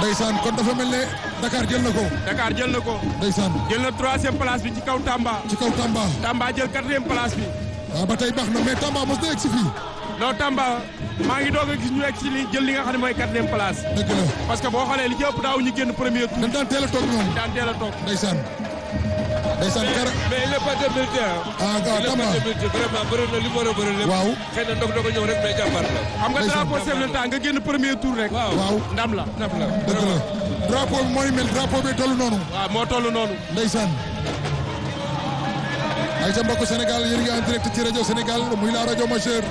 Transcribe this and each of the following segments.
ndeysaan kon dafa mel ne Dakar jël na ko Dakar jël na ko ndeysaan jël na troisième place bi ci kaw Tamba ci kaw Tamba Tamba jël quatrième place bi waaw ba tey baax na mais Tamba mos na egg si fii non Tamba maa ngi doog a gis ñu egg si li jël li nga xam ne mooy quatrième place dëgg la parce que boo xoolee li ci ëpp daaw ñu génn premier tour dañ daan teel a toog ñoom daan teel a toog ndeysaan ndeysaan kara mais il n'est pas démérité ah waaw il n'est Tamba pas démérité vraiment bëri na li mu war a bëri lépp waaw xëy na ndog doog a ñëw rek mais jàmbaar la xam nga ndeysaan. drapeau chef de l'État nga génn premier tour rek waaw waaw ndam la ndam la dëgg la drapeau bi mooy mel drapeau bi toll noonu waaw moo toll noonu ndeysaan ay ca mbokk Sénégal yéen ngi en direct ci rajo Sénégal muy la rajo majeure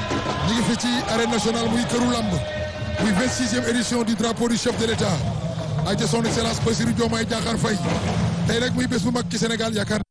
ñu ngi fi ci arène nationale muy këru lamb muy 26e édition du drapeau du chef de l'État ay ca son excellence Bassirou Diomaye Diakhar Faye tey nag muy bés bu mag ci Sénégal yaakaar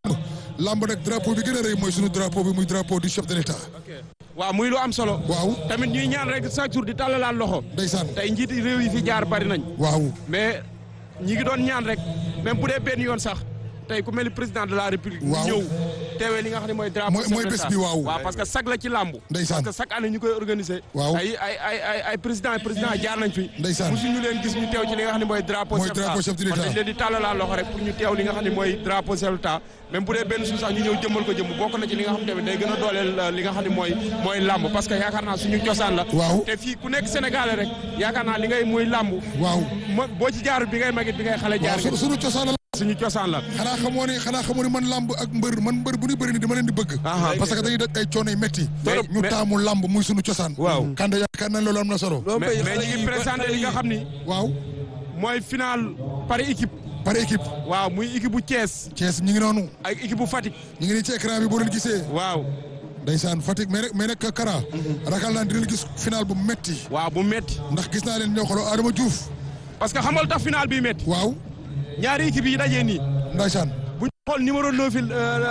lamb nag drapeau bi gën a rëy mooy sunu drapeau bi muy drapeau du chef de l'État waaw muy lu am solo waaw tamit ñuy ñaan rek chaque jour di tàllalaat loxo ndeysaan tey njiiti réew yi fi jaar bari nañ waaw mais ñi ngi doon ñaan rek même bu dee benn yoon sax tey ku mel ni président de la république. mu Waaw. ñëw teewee li nga xam ne mooy drapeau. Mooy- chef mooy de bés l'État. bi, waaw. waaw parce que sag la ci làmb. Ndeysaan. parce que chaque année ñu koy organiser. Waaw. ay ay ay ay ay président ay président jaar nañ fi. Ndeysaan. mosu ñu leen gis ñu teew ci li nga xam ne mooy drapeau. Mooy chef de drapeau chef de l'État. l'État. kon dañ leen di tàllalaa loxo rek pour ñu teew li nga xam ne mooy drapeau chef de l'État même bu dee benn suuf sax ñu ñëw jëmmal ko jëmm bokk na ci li nga xam ne tamit day gën a dooleel euh, li nga xam ne mooy mooy làmb parce que yaakaar naa suñu cosaan la. Waaw. te fii ku nekk Sénégalais rek yaakaar naa li ngay muy làmb. waaw mo boo ci jaarut bi ngay magit bi ngay xale jaar waaw su- sunu cosaan la suñu cosaan la. xanaa xamoo ne xanaa xamoo ne man lamb ak mbër man mbër bu ñu bëri ni dama leen di bëgg Aha. parce que dañuy daj ay coono yu métti Mais- ñu mais- taamu lamb muy sunu cosaan Waaw. kande yaakaar nañ loolu am na solo loolu mais mooy mais xale ñu yi ngi ba présenté xale li nga yi- xam ni waaw mooy final par équipe par équipe waaw muy équipe bu Thiès Thiès ñu ngi noonu ak équipe bu Fatick ñu ngi nii ci écran bi boo leen gisee waaw ndeysaan Fatick mais nag mais nag Kara ragal naa dinañ gis final bu metti waaw bu métti ndax gis naa leen ñoo xooloo Adama Diouf parce que xamal tax final bi métti waaw ñaari équipe yi dajee nii ndeysaan bu ñu xool numéro 9 yi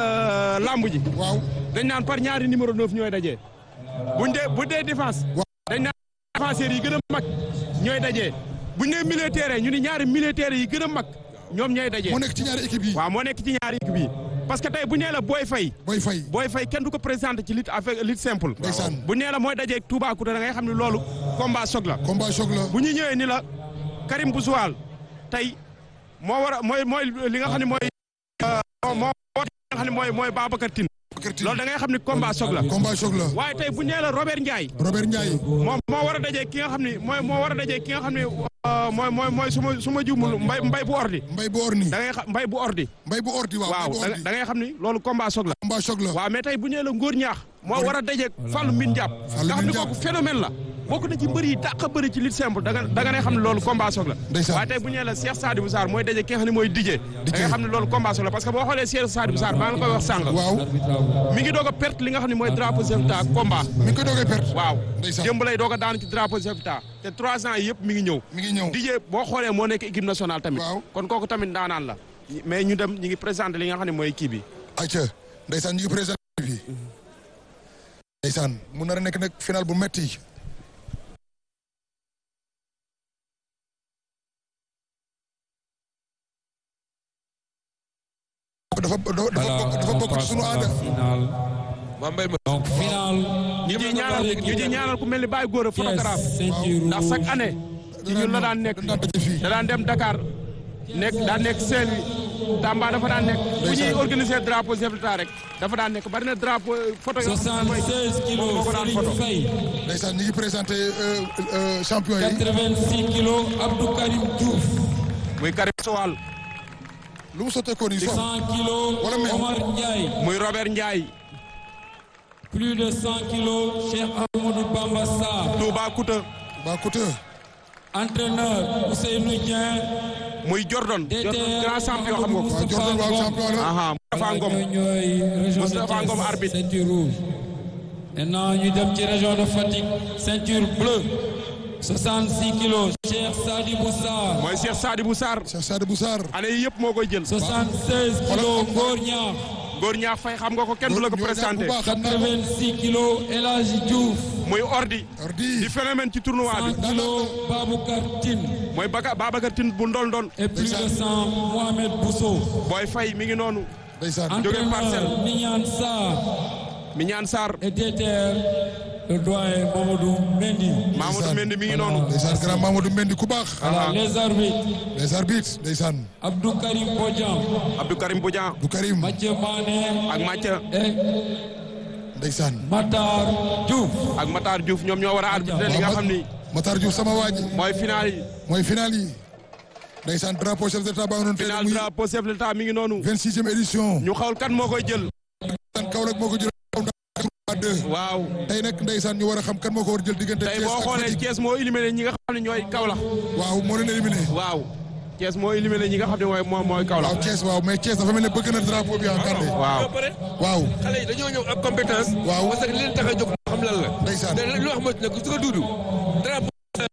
lamb ji waaw dañ naan par ñaari numéro 9 ñooy dajee buñ dee bu dee défense waaw dañ naan défenseurs yi gën a mag ñooy dajee buñ nee militaire ñu ni ñaari militaires yi gën a mag ñoom ñooy dajee moo nekk ci ñaari équipe yi waaw moo nekk ci ñaari équipe yi parce que tey bu nee la booy fay Boy Faye booy fay kenn du ko présenté ci lutte avec lutte simple. Ndeysaan. bu nee la mooy dajeeg Toubacouta da ngay xam ne loolu combat choc la. combat choc la bu ñu ñëwee ni la Karim Boussoual tey moo war a mooy mooy li nga xam ne mooy. euh, moo moo war li nga xam ne mooy mooy Babacar Tine. loolu da ngay xam ne combat choc la. combat choc la waaye tey bu nee la Robert Ndiaye. Robert Ndiaye moom moo war a dajeeg ki nga xam ne mooy moo war a dajeeg ki nga xam ne euh, mooy mooy mooy su ma su ma juumul mbay mbay bu ordi. mbay bu orni da ngay xam mbay bu ordi. mbay bu ordi waaw waaw mbay bu da ordi da ngay xam ni loolu combat choc la. combat choc la waaw mais tey bu ñëwee la ngóor ñaax moo war a dajeeg Fallou Mbine Diap Fallou nga xam ne Mbine kooku Diap. phénomène la bokk na ci mbër yi dàq a bëri ci lutte simple da nga da nga ne xam ne loolu combat soog la Ndeysaan. waaye tey bu ñëwee la Cheikh Sadibou Sarr mooy dajeeg ki nga xam ne mooy Dijé da nga xam ne loolu combat soog la parce que boo xoolee Cheikh Sadibou Sarr maa ngi la koy wax sànq waaw mi ngi doog a perte li nga xam ne mooy drapeau chef d'État combat mi ngi koy doogee perte waaw Ndeysaan. démb lay doog a daan ci drapeau chef d'État te trois ans yi yëpp mi ngi ñëw mi ngi ñëw Dijé boo xoolee moo nekk équipe nationale tamit Waaw. kon kooku tamit daanaan la mais ñu dem ñu ngi présenté li nga xam ne mooy kii bi ayca ndeysaan ñu ngi présenté bi ndeysaan mu nar a nekk nag final bu metti dafa dafa dafa bokk dafa bokk ci sunu aada finale. Mame Mbaye ma Donc finale. ñu ciy ñaanal ñu ciy ñaanal ku mel ni Baye Gora photographe ceinture ndax chaque année ci ñun la daan nekk daan daje fii da daan dem Dakar nekk daan nekk Saint-Louis Tamba dafa daan nekk bu ñuy Ndeysaan. organiser drapeau chef d'État rek dafa daan nekk bari na drapeau photo yoo xam ne mooy 76 kilos moo ko daan photo Serigne Faye. ndeysaan ñu ngi présenté euh, euh, champion yi 86 kilos Abdou Karim Diouf. muy Karim Sowal lu mu sotteekoo nii sox 100 kilos Wala meew. Omar Ndiaye. muy Robert Ndiaye Plus de 100 kilos Cheikh Amadou Bamba Sarr. Toubacouta ba côté Entraîneur Ousseynou Dieng. muy Jordan Jordan DTR grand champion xam nga ko waaw Jordan waaw champion la aha Moustapha Ngom ñooy ñooy région de Moustapha Ngom Thiès, arbitre. ceinture rouge. Maintenant ñu dem ci région de Fatick ceinture bleue 66 kilos Cheikh Sadibou Sarr. mooy Cheikh Sadibou Sarr Cheikh Sadibou Sarr année yi yëpp moo koy jël 76 kilos Ngor Niakh. góor ñaax fay xam nga ko kenn du la ko Ñoo ñaar présenté bu baax xam naa ko 86 kilos El Hadji Diouf. muy ordi ordi di phénomène ci tournoi 100 bi kilos Baboucar Tine. mooy Baka Babacar Tine bu ndol ndol et plus de 100 Mohamed Bousso. booy fay mi ngi noonu ndeysaan Jóge Parcelles. Entraîneur Mignane Sarr mi ñaan Sarr et DTR le doyen Mamadou Mendy. Mamadou Mendy mi ngi noonu. ndeysaan grand Mamadou Mendy ku baax. Voilà, les arbitres. les arbitres ndeysaan. Abdou Karim Bodian. Abdou Karim Bodian du Karim Mathieu Mané. ak Mathia et ndeysaan. Matar Diouf. ak Matar Diouf ñoom ñoo war a arbitrer li nga xam ni Matar Diouf sama waa ji mooy final yi. mooy final yi. ndeysaan drapeau chef d'état baa nga noonu tey final muy drapeau chef de l'État mi ngi noonu. 26e édition. ñu xawul kan moo koy jël. ndeysaan Kaolack moo ko jël à deux. waaw tey nag ndeysaan ñu war a xam kan moo ko war a jël diggante tey Thiès boo ak xoolee Fatick. Thiès moo éliminé ñi nga xam ne ñooy Kaolack. waaw moo leen éliminé. waaw Thiès moo éliminé ñi nga xam ne mooy moom mooy Kaolack. waaw Thiès waaw mais Thiès dafa mel ne bëgg na drapeau bi encadré. waaw ba pare waaw xale yi dañoo ñëw am compétence. Waaw. parce que li leen tax a jóg xam lan la. ndeysaan. te li wax mooy nag su ko duudu. drapeau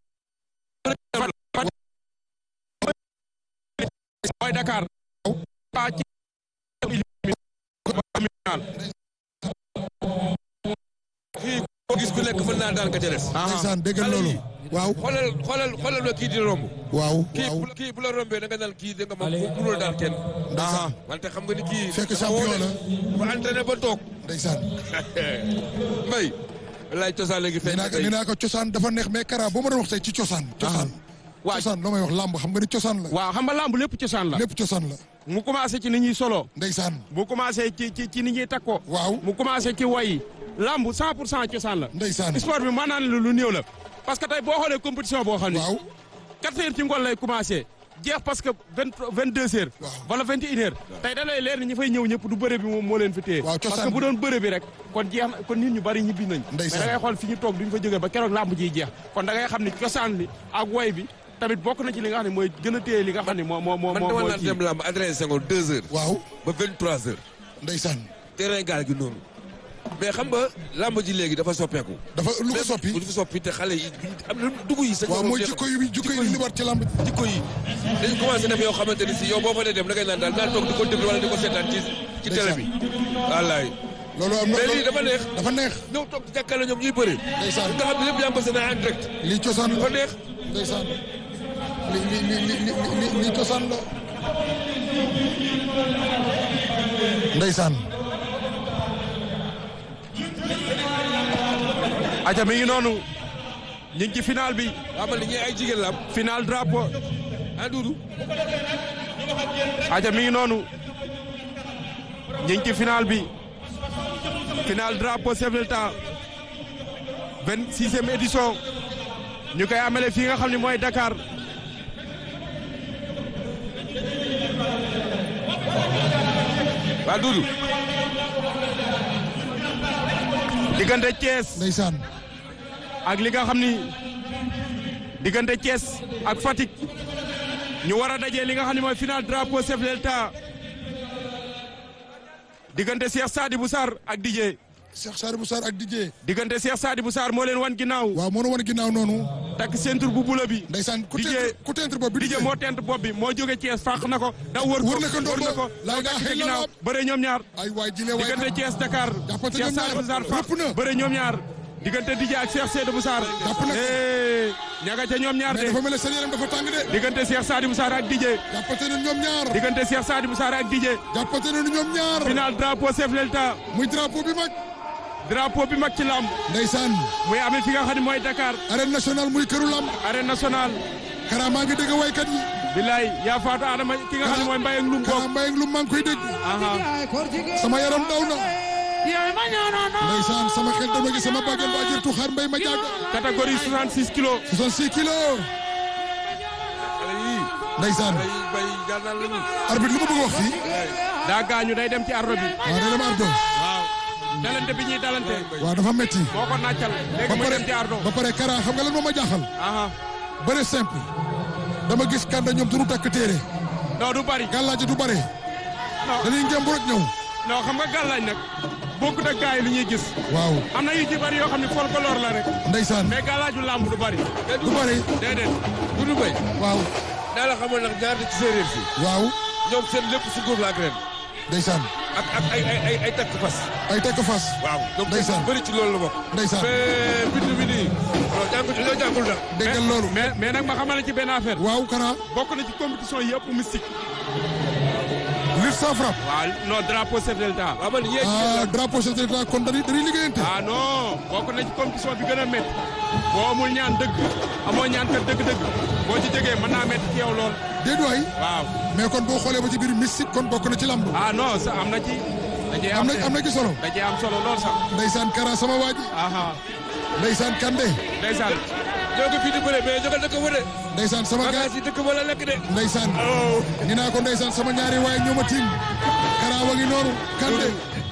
mooy Dakar. waa ci fii koo gis ku nekk mën naa daan ka ca des. ndeysaan déggal xale loolu. yi. waaw xoolal xoolal xoolal la kii di romb. waaw kii waaw. bu kii bu la rombee da nga naan kii da nga moom Allez. mënuloo daal kenn. ndeysaan wante xam nga ni kii. Fekk dafa champion woo de. la. bu entraîné ba toog. ndeysaan. mbay. wallaay cosaan léegi nee feeñ naa na ko tey. nee naa ko cosaan dafa neex mais Kara boo ma doon wax tey ci cosaan. cosaan waa cosaan loo may wax làmb xam nga ni cosaan la. waaw xam nga lamb lépp cosaan la. lépp cosaan la. mu commencé ci ni ñuy solo. ndeysaan mu commencé ci ci ci ni ñuy takko. waaw mu commencé ci woy yi. lamb 100 pour cent cosaan la. ndeysaan sport bi mën naa ne lu néew la. parce que tey boo xoolee compétition boo xam ne. waaw 4 heures ci ngoon lay commencé. jeex parce que vingt vingt deux heures. Waaw. wala vingt et une heures. tey da lay leer ni ñi fay ñëw ñëpp du bëre bi moom moo leen fi téye. Waaw, parce cosaan que bu doon bëre bi rek. kon jeex na kon nit ñu bari ñibbi nañ. mais Ndeysaan. da ngay xool fi ñu toog duñ fa jógee ba keroog làmb jiy jeex. kon da ngay xam ni cosaan li ak woy bi tamit bokk na ci li nga xam ne mooy gën a téye li nga xam ne moo moo moo man moo dama mooy naan kii. dem lamb adressé Senghor deux heures. waaw ba vingt trois heures. ndeysaan terrain gaal gi noonu. mais xam nga lamb ji léegi dafa soppeeku. dafa lu ko soppi lu fi soppi te xale yi am na dugg yi. sa waaw ñoom mooy jeex- jikko yi jikko yi li war ci làmb jikko yi dañ commencé def yoo xamante ni si yow boo fa dee dem da ngay naan daal naa toog di ko déglu wala di ko seetaan ci ci télé bi. wallaay loolu am na mais lii dafa neex. dafa neex ñëw toog di jàkkaarloo ñoom ñuy bëri. Ndeysaan. nga xam ne lépp yaa ngi ko seen en direct. lii cosaan dafa la neex. ndeysaan li li li li li li lii cosaan la ndeysaan aja mi ngi noonu ñu ngi ci final bi waaw man li ñuy ay jigéen la am. final drapeau ah Doudou. aja mi ngi noonu ñu ngi ci final bi final drapeau chef de l'État vingt sixième édition ñu koy amele fii nga xam ne mooy Dakar waaw Doudou. diggante Thiès ndeysaan ak li nga xam ni diggante Thiès ak Fatick ñu war a dajee li nga xam ne mooy final drapeau chef de l'État diggante Cheikh Sadibou Sarr ak Didier Cheikh Sadibou Sarr ak Didier diggante Cheikh Sadibou Sarr moo leen wan ginnaaw waaw moo nu wan ginnaaw noonu takk ceinture bu bula bi ndeysaan ku Didier- tent ku tent bopp bi Didier moo tent bopp bi moo jóge Thiès fàq na ko daw wër ko Wër na ko ndombo. wër na ko Laa moo ilaaha takk ca illallaah. ginnaaw bëre ñoom ñaar ay waay jile waay diggante Thiès Dakar Jàppante Cheikh ñoom ñaar. Sadibou Sarr fàq Rëpp na. bëre ñoom ñaar diggante Didier ak Cheikh Sadibou Sarr Jàpp na ko. eh ñaga ca ñoom ñaar mais de dafa mel ne seen yaram dafa tàng de diggante Cheikh Sadibou Sarr ak Didier jàppate nañu ñoom ñaar diggante Cheikh Sadibou Sarr ak Didier jàppate nañu ñoom ñaar final drapeau chef de l'État muy drapeau bi mag drapeau bi mag ci lamb ndeysaan muy amee fi nga xam ne mooy Dakar arène nationale muy këru lamb arène nationale Kara maa ngi dégg waykat yi bilaay yaa faatu Adama ki nga xam ne mooy Mbaye ak Loum Kara bokk Mbaye ak lu maa ngi koy dégg aha sama yaram daw na ndeysaan sama xel dama gi sama bàggen ba jër tuxaar mbay ma jàgg catégorie 66 kilos 66 kilos xale yii. ndeysaan xale yii bay gànnaar la ñu. arbitre lu ma bëgg wax fii daa gaañu day dem ci ardo bi waaw day dem ardo waaw dalante bi ñuy dalante waaw dafa metti moo ko nàccal léegi ba muy pare dem ci ardo ba pare Kara xam nga lan moo ma jaaxal aha bëre simple dama gis kànda ñoom duñu takk téere non du bari gàllaaji du bare non dañuy ngem rek ñëw non xam nga gàllaaj nag bokkut ak gars yi li ñuy gis waaw am na yu ci bari yoo xam ne folklore la rek ndeysaan mais gàllaaju làmb du bari du bare déedéet Doudou Mbaye. waaw naa la xamoon nag ñaar ci séeréer si. waaw ñoom seen lépp su góor la ak ren. ndeysaan ak ak ay ay ay ay takk fas. ay tekk fas waaw ñoom Ndeysaan. bëri ci loolu la bokk. ndeysaan mais bindu bi nii. non jàngul loo jàngul nag. déggal loolu mais mais nag ma xamal la ci benn affaire waaw Kara bokk na ci compétition yi ëpp mystique lutte lutte sans frappe. waaw non drapeau chef de l'État. waaw man yéen ah drapeau chef de l'État kon dañuy dañuy liggéeyante. ah non bokk na ci compétition bi gën a métti boo amul ñaan dëgg amoo ñaan kat dëgg-dëgg boo ci jógee mën naa métti ci yow lool déedéet waay waaw. mais kon boo xoolee ba ci biir mystique kon bokk na ci lamb. ah non sa am na ci. da cee am am na am na ci solo. da cee am solo lool sax. Ndeysaan Kara sama waa ji. aha Ndeysaan Kande. ndeysaan. ñoo ko fii di bëre mais jógal dëkk ba de Ndeysaan sama gars bagage yi dëkk ba la lekk de Ndeysaan. ni naa ko Ndeysaan sama ñaari waaye ñoo ma tiim. Kara wa ngi noonu Kande.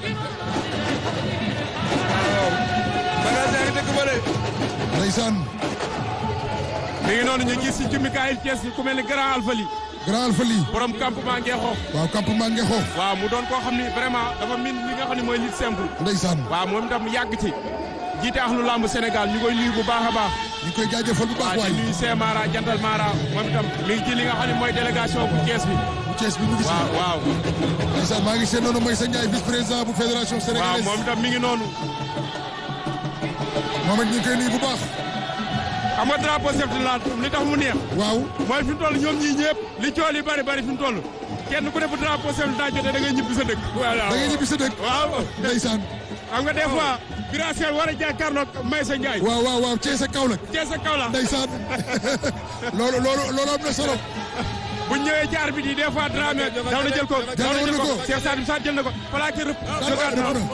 bagage yaa ngi dëkk ba de Ndeysaan. mi ngi noonu ñu gis ci Mikaël Thiès ku mel ni grand alfali Grand Alpha lii. borom campement Ngexo waaw campement Ngexo. waaw mu doon koo xam ni vraiment dafa min li nga xam ne mooy lutte simple Ndeysaan. waaw moom itam yàgg ci jiite axlu lamb Sénégal ñu koy nuyu bu baax a baax ñu ngi koy jaajëfal bu baax waaw waay. di nuyu Sey Mara Jantal Mara moom itam mi ngi ci li nga xam ne mooy délégation bu Thiès bi bu Thiès bi mu ngi si. waaw waaw Ndeysaan maa ngi seen noonu Maysa Ndiaye vice président bu fédération waaw sénégalaise. moom itam mi ngi noonu moom it ñu ngi koy nuyu bu baax. xam nga drapeau chef de l'État li tax mu neex waaw. mooy fi mu toll ñoom ñii ñëpp li cool yi bari bari fi mu toll kenn ku ne bu drapeau chef de l'État jotee da ngay ñibbi sa dëkk voilà da ngay ñibbi sa dëkk. waaw Ndeysaan. xam nga des fois Bira Sène war a jàkkaarloog Maysa Ndiaye waaw waaw waaw Thiès ak Kaolack. Thiès ak Kaolack Ndeysaan. loolu loolu loolu am na solo. bu ñu ñëwee jaar bi di des fois Dramé daw na jël ko daw na jël ko Cheikh Sadim Sarr jël na ko plaqué rëpp daan na